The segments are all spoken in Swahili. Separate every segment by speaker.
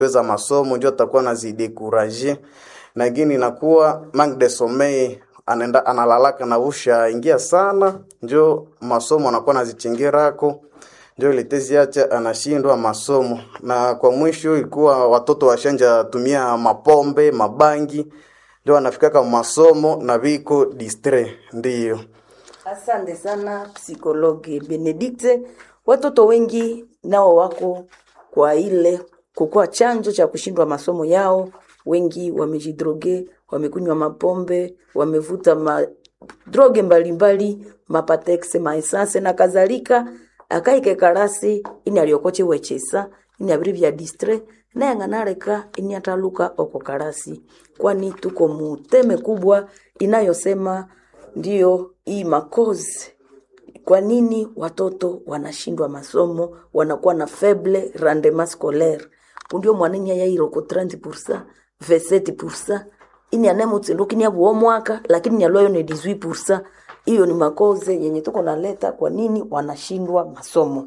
Speaker 1: weza masomo ndio atakuwa nazidekuraje na ingine inakuwa manque de sommeil anaenda analalaka na usha ingia sana njo masomo anakuwa nazichingirako ndio letezi acha anashindwa masomo na kwa mwisho ilikuwa watoto washanja tumia mapombe mabangi ndio wanafikaka masomo na viko distre ndiyo
Speaker 2: Asante sana psikologi Benedikte. Watoto wengi nao wako kwa ile kukuwa chanzo cha kushindwa masomo yao. Wengi wamejidroge, wamekunywa mapombe, wamevuta ma droge mbalimbali, mapatex, maesanse na kadhalika. akaike karasi ini aliokoche wechesa ini abiri vya distre naye ng'anareka ini ataluka oko karasi kwani tuko muteme kubwa inayosema ndiyo hii makozi kwa nini watoto wanashindwa masomo wanakuwa na faible rendement scolaire undio mwanenya yairoko 30% 27% ini anemutsindukinia vuo mwaka lakini nyalwayo ni 18% hiyo ni makoze yenye tuko naleta kwa nini wanashindwa masomo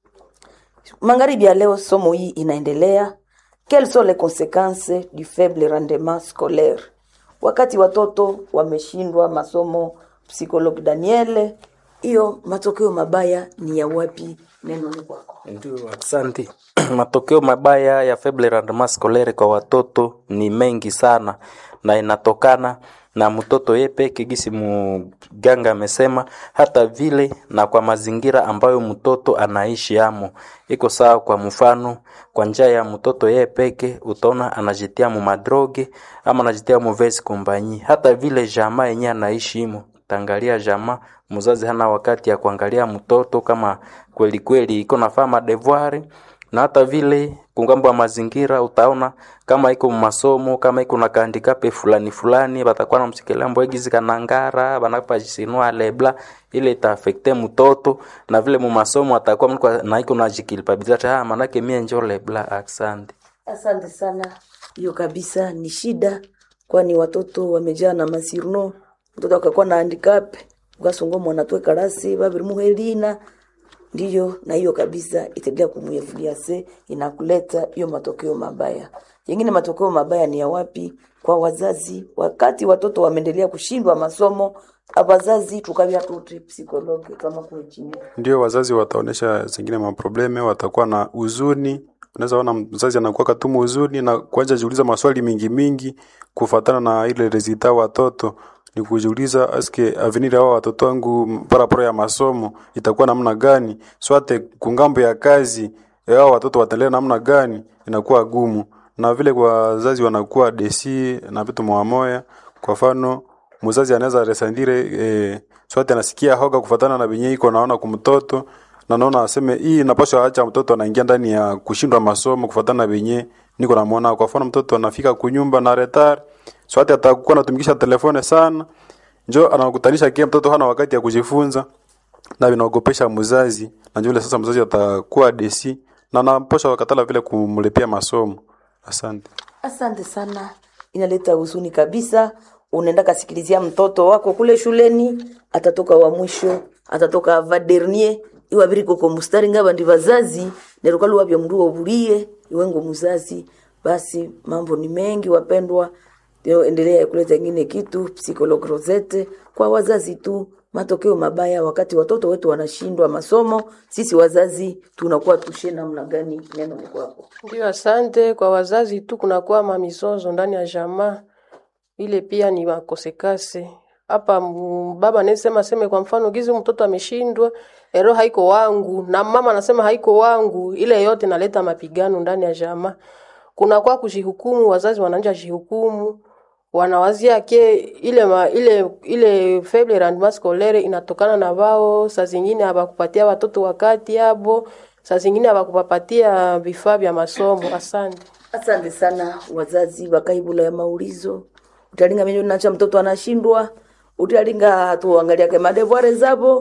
Speaker 2: magharibi ya leo somo hii inaendelea quelles sont les conséquences du faible rendement scolaire wakati watoto wameshindwa masomo psikologi daniele hiyo matokeo mabaya ni ya wapi neno ni kwako
Speaker 3: Ndio, asante. Matokeo mabaya ya faible rendement scolaire kwa watoto ni mengi sana na inatokana na mtoto ye peke gisi mganga amesema, hata vile na kwa mazingira ambayo mtoto anaishi amo. Iko sawa, kwa mfano, kwa njia ya mtoto ye peke utaona anajitia mu madroge ama anajitia mu vesi kompanyi, hata vile jamaa yenyewe anaishi imo tangalia jamaa mzazi hana wakati ya kuangalia mtoto kama kweli kweli iko nafaa madevuari na hata vile kungambo wa mazingira utaona kama iko masomo kama iko na kaandikape fulani fulani batakuwa na msikilia mbwegizi kanangara banapajisinua lebla ile itaafekte mtoto na vile mu masomo atakuwa mtu kwa- na iko na jikilipabilita ah manake mie njo lebla asante
Speaker 2: asante sana hiyo kabisa ni shida kwani watoto wamejaa na masirno mtoto akakuwa na handicap ukasungo mwanatwe karasi babiri muhelina ndiyo na hiyo kabisa itaendelea kumuevuliase inakuleta hiyo matokeo mabaya yengine matokeo mabaya ni ya wapi kwa wazazi wakati watoto wameendelea kushindwa masomo abazazi tukavya tuti psikologi kama kuechini
Speaker 4: ndio wazazi wataonesha zingine maprobleme, watakuwa na huzuni. Unaweza ona mzazi anakuwa katumu huzuni na kuanza jiuliza maswali mingi mingi kufatana na ile resulta watoto ni kujiuliza aske avenir hao watoto wangu paraporo ya masomo itakuwa namna gani, swate kungambo ya kazi hao watoto wataendelea namna gani, inakuwa gumu. Na vile kwa wazazi wanakuwa desi na vitu moya kwa mfano mzazi anaweza resandire eh, swati anasikia hoga kufatana na venye iko naona kumtoto na naona aseme hii napaswa acha mtoto anaingia ndani ya kushindwa masomo kufatana na venye niko namuona. Kwa mfano mtoto anafika kunyumba na retard, swati atakuwa anatumikisha telefone sana, njo anakutanisha kia mtoto hana wakati ya kujifunza na vinaogopesha mzazi, na njo ile sasa mzazi atakuwa desi na anaposha wakatala vile kumlipia masomo. Asante.
Speaker 2: Asante sana, inaleta huzuni kabisa. Unaenda kasikilizia mtoto wako kule shuleni, atatoka wa mwisho, atatoka va dernier iwabiri koko mustari ngaba ndi vazazi neruka luwavya mndu ovulie iwengo muzazi. Basi mambo ni mengi wapendwa, Leo endelea kuleta ingine kitu psikologi Rosette kwa wazazi tu, matokeo mabaya wakati watoto wetu wanashindwa masomo. Sisi wazazi tunakuwa tushe namna gani? Neno ni kwako.
Speaker 5: Ndio, asante. Kwa wazazi tu kunakuwa mamizozo ndani ya jamaa, ile pia ni makosekase hapa. m- Baba anasema seme, kwa mfano gizi mtoto ameshindwa, ero haiko wangu, na mama anasema haiko wangu, ile yote naleta mapigano ndani ya jamaa. Kunakuwa kujihukumu, wazazi wanaanja jihukumu wanawazia ke ile ma, ile ile faible rendement scolaire inatokana na wao, saa zingine hawakupatia watoto wakati yabo, saa zingine hawakupapatia vifaa vya masomo. Asante.
Speaker 2: Asante sana wazazi wakaibula ya maulizo utalinga menyo nacha mtoto anashindwa utalinga tuangalia ke madevuare zabo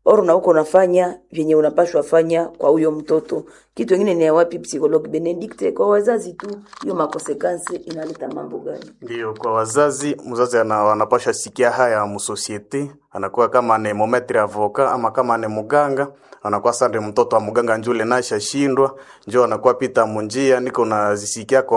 Speaker 2: or na uko unafanya vyenye unapashwa fanya kwa huyo mtoto. Kitu kingine ni ya wapi psychologue Benedicte, kwa wazazi tu, hiyo makonsekansi inaleta mambo gani?
Speaker 1: Ndio, kwa wazazi, mzazi ana, anapasha sikia haya musosiete, anakuwa kama ni mometre avoka ama kama ni muganga, anakuwa sande mtoto wa muganga njule nasha shindwa, njo anakuwa pita munjia, niko nazisikia kwa